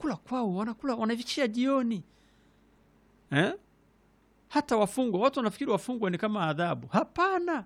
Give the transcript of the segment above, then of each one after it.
kula kwao wanakula wanavichia jioni eh? hata wafungwa watu wanafikiri wafungwa ni kama adhabu hapana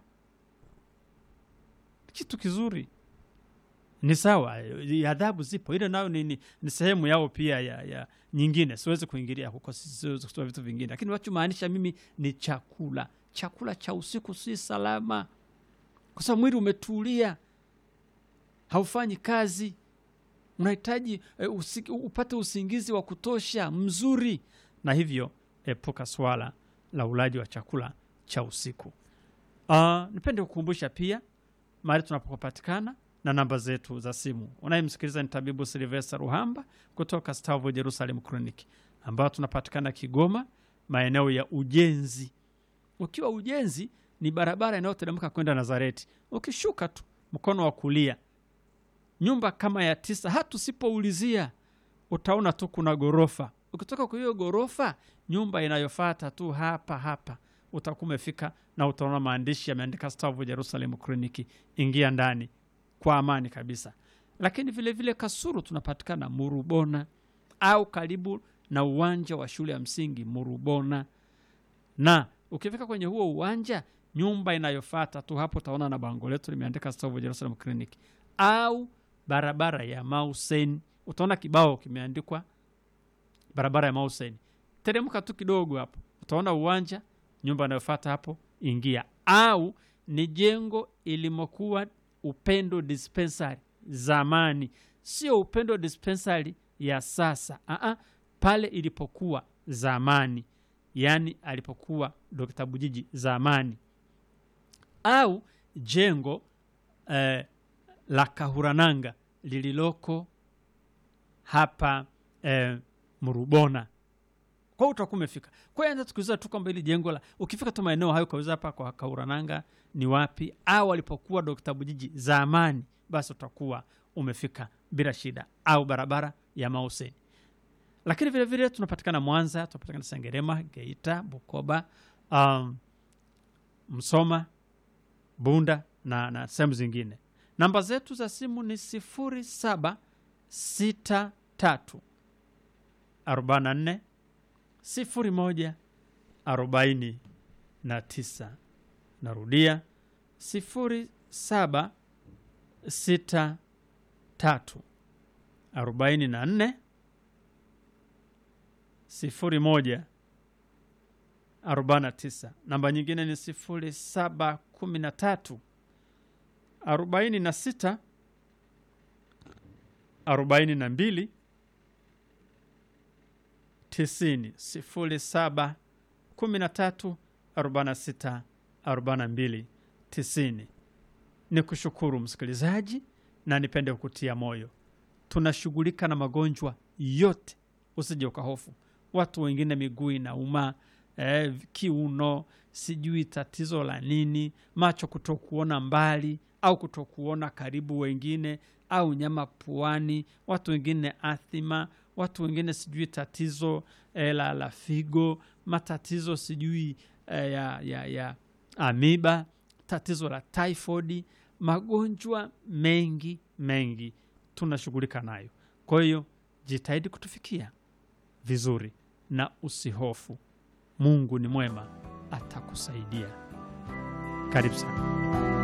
kitu kizuri ni sawa eh, adhabu zipo ile nayo ni, ni, ni sehemu yao pia ya, ya nyingine siwezi kuingilia huko si- siwezi kutoa vitu vingine lakini wachomaanisha mimi ni chakula chakula cha usiku si salama kwa sababu mwili umetulia haufanyi kazi unahitaji eh, usi, upate usingizi wa kutosha mzuri na hivyo epuka swala la ulaji wa chakula cha usiku uh, nipende kukumbusha pia mahali tunapopatikana na namba zetu za simu unayemsikiliza ni tabibu silvester ruhamba kutoka stavo jerusalem clinic ambayo tunapatikana kigoma maeneo ya ujenzi ukiwa ujenzi ni barabara inayoteremka kwenda nazareti ukishuka tu mkono wa kulia nyumba kama ya tisa hata usipoulizia utaona tu kuna ghorofa ukitoka kwa hiyo ghorofa nyumba inayofata tu hapa hapa utakuwa umefika na utaona maandishi yameandika stavu jerusalem kliniki ingia ndani kwa amani kabisa lakini vile vile kasuru tunapatikana murubona au karibu na uwanja wa shule ya msingi murubona na ukifika kwenye huo uwanja nyumba inayofata tu hapo utaona na bango letu limeandika stavu jerusalem clinic au barabara ya mausen utaona kibao kimeandikwa barabara ya mausen teremka tu kidogo hapo utaona uwanja nyumba inayofata hapo ingia au ni jengo ilimokuwa upendo dispensary zamani sio upendo dispensary ya sasa Aa, pale ilipokuwa zamani yaani alipokuwa Dr. Bujiji zamani, au jengo eh, la Kahurananga lililoko hapa eh, Murubona. Kwa hiyo utakuwa umefika. Kwa hiyo anza tukiuliza tu kwamba hili jengo la ukifika tu maeneo hayo kauliza hapa kwa Kahurananga ni wapi, au alipokuwa Dr. Bujiji zamani, basi utakuwa umefika bila shida, au barabara ya Mauseni lakini vile vile tunapatikana Mwanza, tunapatikana Sengerema, Geita, Bukoba, um, Msoma, Bunda na, na sehemu zingine. Namba zetu za simu ni sifuri saba sita tatu arobaini na nne sifuri moja arobaini na tisa. Narudia sifuri saba sita tatu arobaini na nne sifuri moja arobaini na tisa. Namba nyingine ni sifuri saba kumi na tatu arobaini na sita arobaini na mbili tisini. Sifuri saba kumi na tatu arobaini na sita arobaini na mbili tisini. Ni kushukuru msikilizaji, na nipende kukutia moyo, tunashughulika na magonjwa yote, usije ukahofu watu wengine miguu inauma eh, kiuno, sijui tatizo la nini, macho kutokuona mbali au kutokuona karibu, wengine au nyama puani, watu wengine athima, watu wengine sijui tatizo eh, la, la figo, matatizo sijui eh, ya, ya, ya amiba, tatizo la typhoid, magonjwa mengi mengi tunashughulika nayo. Kwa hiyo jitahidi kutufikia vizuri na usihofu. Mungu ni mwema, atakusaidia. Karibu sana.